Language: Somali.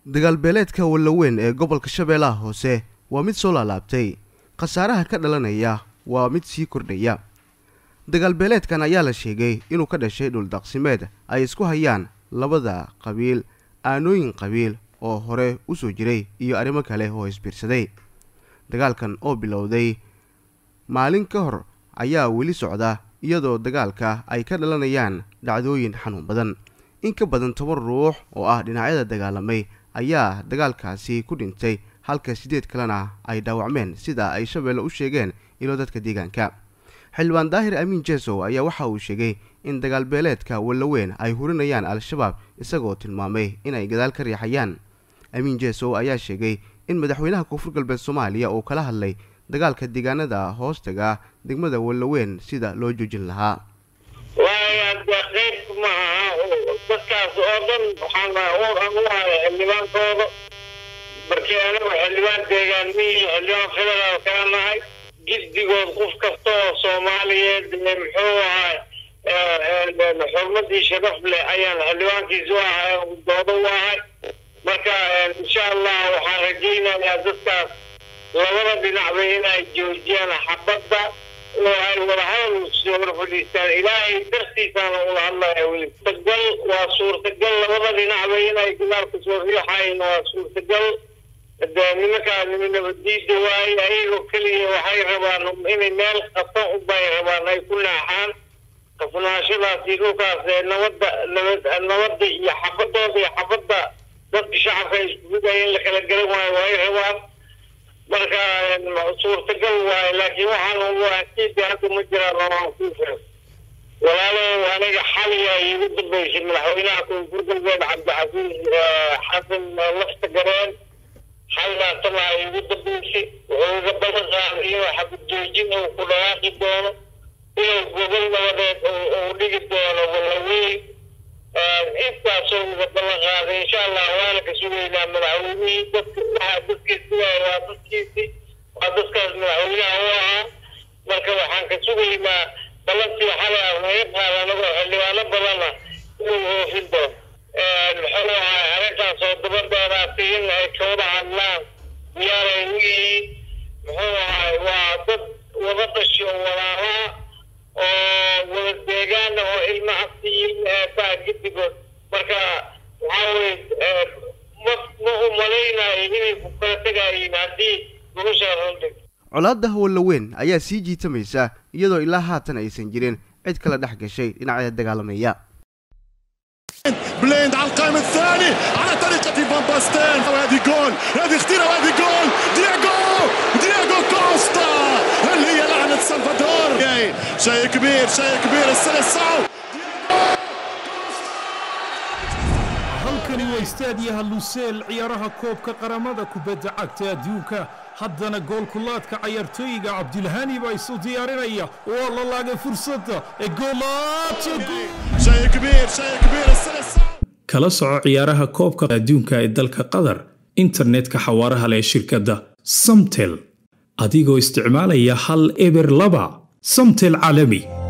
dagaalbeeleedka wallaweyn ee gobolka shabeellaha hoose waa mid soo laalaabtay khasaaraha ka dhalanaya waa mid sii kordhaya dagaalbeeleedkan ayaa la sheegay inuu ka dhashay dhuldaqsimeed ay isku hayaan labada qabiil aanooyin qabiil oo hore u soo jiray iyo arrimo kale oo isbiirsaday dagaalkan oo bilowday maalin ka hor ayaa weli socda iyadoo dagaalka ay ka dhalanayaan dhacdooyin xanuun badan in ka badan toban ruux oo ah dhinacyada dagaalamay ayaa dagaalkaasi ku dhintay halka siddeed kalena ay dhaawacmeen sida ay shabeelle u sheegeen ilo dadka deegaanka xildhibaan daahir amiin jesow ayaa waxa uu sheegay in dagaalbeeleedka wallaweyn ay hurinayaan al-shabaab isagoo tilmaamay inay gadaal ka riixayaan amiin jesow ayaa sheegay in madaxweynaha koonfur galbeed soomaaliya uu kala hadlay dagaalka deegaanada hoostaga degmada wallaweyn sida loo joojin lahaa qayb maaha dadkaas oo dhan waxaan u haya xildhibaankooda markii anagu xildhibaan deegaanmihii xildhibaan federaal kaa nahay giddigood qof kasta oo soomaaliyeed muxuu ahay xurmadii sharaf leh ayaan xildhibaankiisu ahay doodo u ahay marka insha allah waxaan rajaynayaa dadkaas labada dhinacba inay joojiyaan xabadda oo ay wadahadal hor fadhiistaan ilaahay dartiisaana ula hadlaya weli suurtagal waa suurtagal labada dhinacba inay gudaalka soo riixayn waa suurtagal de nimankaa nimi nabadiida waaye ayagoo keliya waxay rabaan inay meel qasan ubay rabaan ay ku naaxaan qafnaashadaasi dhulkaas ee nabadda nabad nabadda iyo xabadooda iyo xabadda dadka shacabka iskuguday in la kala garan waayo way rabaan marka suurtagal waaye laakiin waxaan waasiida hadda ma jiraan ooaan kuu firan walaalo aniga xaliya iigu dambeysay madaxweynaha koonfur galbeed cabdixafiis xasan lafta gareen xaldaasana iigu dambeysay wuxuu iga balan qaaday inuu xabad joojin uu ku dhawaaqi doono inuu gobol nabadeed uu dhigi doono wallaweyn intaasoo uga ballan qaaday insha allah waana ka sugaynaa madaxweynihii dadka waxa dadkiisi waay waa dadkiisi waa dadkaas madaxweynaha u ahaa marka waxaan ka sugaynaa balantii xalay ah naga qaada anagoo xildhibaano badana inuu oofin doono muxuu ahay arrintaas oo daba dheeraatay in ay ka wada hadlaan diyaaray u yihiin muxuu ahay waa dad wada dhasho walaalaha oo wada deegaana oo ilma cabsi iyo ilma eebaa giddigood marka waxaa weye ma ma u malaynayo inay ku kala tegayiin haddii noloshaa rundhig colaadda wallaweyn ayaa sii jiitamaysa iyadoo ilaa haatan aysan jirin cid kala dhex gashay dhinacyada dagaalamaya بليند على القائم الثاني على طريقة فان باستين وهذه جول هذه خطيرة وهذه جول دياغو دياغو كوستا هل هي لعنة سلفادور شيء كبير شيء كبير السلسعو halkani waa istaadiyaha luseel ciyaaraha koobka qaramada kubadda cagta adduunka haddana goolkulaadka cayaartooyiga cabdilhani baa isu diyaarinaya waa la laagay fursadda ee شيء كبير شيء كبير السلسعو kala soco ciyaaraha koobka adduunka ee dalka qatar internetka xawaaraha leh shirkadda samtel adigoo isticmaalaya hal eber laba samtel caalami